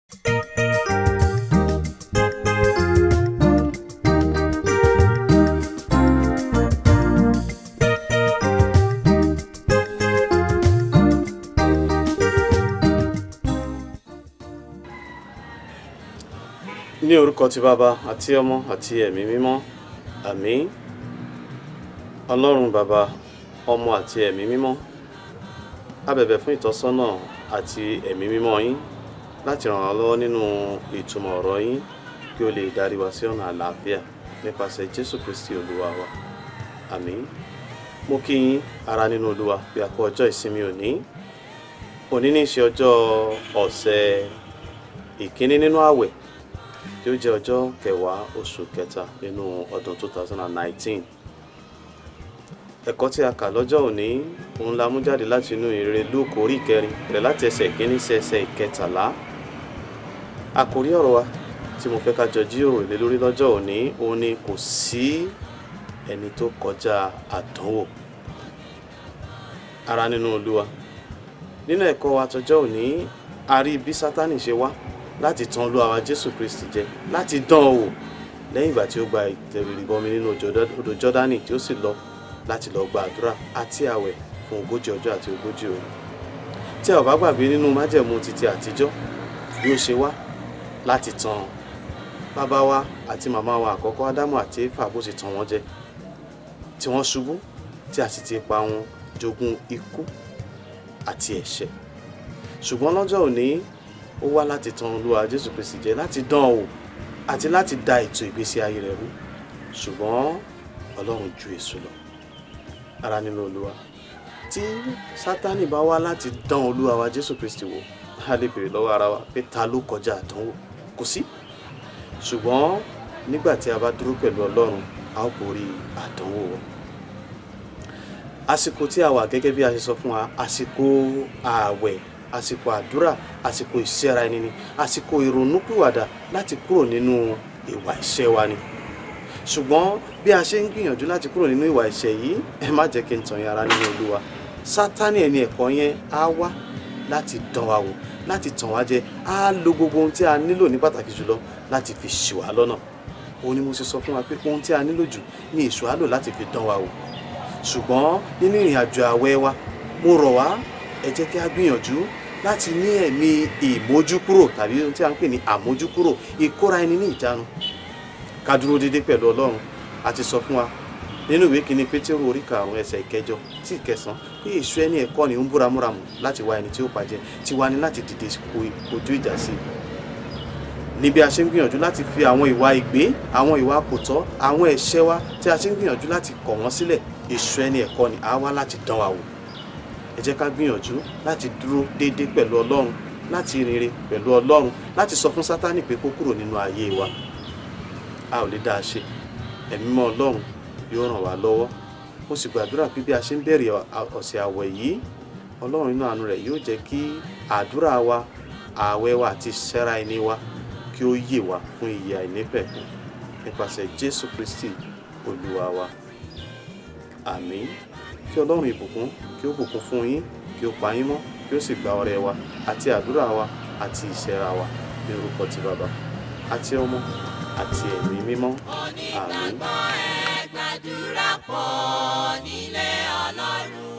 ní orúkọ ti bàbá àti ọmọ àti ẹ̀mí mímọ́ àmín ọlọ́run bàbá ọmọ àti ẹ̀mí mímọ́ a bẹ̀bẹ̀ fún ìtọ́sọ́nà àti ẹ̀mí mímọ́ yín láti ràn wá lọ́wọ́ nínú ìtumọ̀ ọ̀rọ̀ yín kí o lè darí wa sí ọ̀nà àlàáfíà nípasẹ̀ jésù kristi olúwa wa àmín mo kí yín ara nínú olúwa bí a kú ọjọ́ ìsinmi òní òní ní í ṣe ọjọ́ ọ̀sẹ̀ ìkíní nínú àwẹ̀ tí ó jẹ́ ọjọ́ kẹwàá oṣù kẹta nínú ọdún 2019 ẹ̀kọ́ tí a kà lọ́jọ́ òní òun la mú jáde láti inú ìrere lúùkù orí ìkẹrin rẹ̀ láti ẹsẹ̀ ìkíní sí ẹsẹ̀ ìkẹtàlá àkórí ọ̀rọ̀ wa tí mo fẹ́ ká jọ jíròrò lé lórí lọ́jọ́ òní òun ni kò sí ẹni tó kọjá àdánwò ara nínú olúwa nínú ẹ̀kọ́ wa tọjọ́ òní a rí bí sátánì ṣe wá láti tan olúwa wa jésù kristi jẹ láti dán an wò lẹ́yìn ìgbà tí ó gba ìtẹ̀rìbọmi nínú odò jọ́dánì tí ó sì lọ láti lọ gba àdúrà àti àwẹ̀ fún ogójì ọjọ́ àti ogójì òru tí a ò bá gbàgbé nínú májẹ̀mú títí àtijọ́ bí ó ṣe wá láti tan bàbá wa àti màmá wa àkọ́kọ́ ádámù àti éfà bó ṣe tàn wọ́n jẹ tí wọ́n ṣubú tí a sì ti pa wọn jogún ikú àti ẹ̀ṣẹ̀ ṣùgbọ́n lọ́jọ́ òní ó wá láti tan olúwa jésù kristi jẹ láti dán an wò àti láti da ètò ìgbésí ayé rẹ̀ rú ṣùgbọ́n ọlọ́run ju èso lọ ara nínú olúwa tí sátánì bá wá láti dán olúwa wa jésù kristi wò a lè béèrè lọ́wọ́ ara wa pé ta ló kọjá àdánwò kò sí ṣùgbọ́n nígbà tí a bá dúró pẹ̀lú ọlọ́run a ó borí àdánwò wọn àsìkò tí a wà gẹ́gẹ́ bí a ṣe sọ fún wa àsìkò ààwẹ̀ àsìkò àdúrà àsìkò ìṣẹ́ra ẹni ni àsìkò ìrònúpìwàdà láti kúrò nínú ìwà ìṣẹ́ wa ni ṣùgbọ́n bí a ṣe ń gbìyànjú láti kúrò nínú ìwà ìṣẹ́ yìí ẹ má jẹ́ kí n tàn yín ara nínú olúwa sátánì ẹni ẹ̀kọ́ yẹn á wá láti dán wa wò láti tàn wá jẹ á lo gbogbo ohun tí a nílò ní pàtàkì jùlọ láti fi ṣì wá lọ́nà òun ni mo ṣe sọ fún wa pé ohun tí a nílò jù ní èṣù á lò láti fi dán wa wò ṣùgbọ́n nínú ìrìn àjò àwẹ̀ wa mo rọ̀ wá ẹ jẹ́ kí a gbìyànjú láti ní ẹ̀mí ìmójúkúrò tàbí ohun tí a ń pè ní àmójúkúrò ìkóra ẹni ní ìjánu ká dúró déédéé pẹ̀lú ọlọ́run a ti sọ fún wa nínú ìwé kìíní pétérù orí karùn-ún ẹsẹ̀ ìkẹjọ sí ìkẹsàn pé èṣù ẹni ẹ̀kọ́ ni ó ń búramúramù láti wá ẹni tí ó pàjẹ́ tí wá ní láti dìde kojú ìjà sí i níbi a ṣe ń gbìyànjú láti fi àwọn ìwà ìgbé àwọn ìwà kòtọ́ àwọn ẹ̀ṣẹ̀ wa tí a ṣe ń gbìyànjú láti kọ̀ wọ́n sílẹ̀ èṣù ẹni ẹ̀kọ́ ni àá wá láti dán wa wò ẹ jẹ́ ká gbìyànjú láti dúró déédéé pẹ̀lú ọlọ́run láti rere pẹ̀lú ọlọ́run láti sọ fún sátánì pé kó kúrò nínú ayé wa a ò lè dá a ṣe ẹ̀mí mọ́ ọlọ́run yóò ràn wá lọ́wọ́ mo sì gbàdúrà pé bí a ṣe ń bẹ̀rẹ̀ ọ̀sẹ̀ àwẹ̀ yìí ọlọ́run nínú àánú rẹ̀ yóò jẹ́ kí àdúrà wa ààwẹ̀ wa àti ìṣẹ́ra ẹni wa kí ó yè wá fún ìyè àìnípẹ̀kun nípasẹ̀ jésù kristi olúwa wa àmín kí ọlọ́run ìbùkún kí ó bùkún fún yín kí ó pa yín mọ́ kí ó sì gba ọrẹ wa àti àdúrà wa àti ìṣẹ́ra wa ní orúkọ ti bàbá àti ọmọ àti ẹ̀mí mímọ́ àmín. onígbàgbọ́ ẹ gbàdúrà pọ̀ nílé ọlọ́run.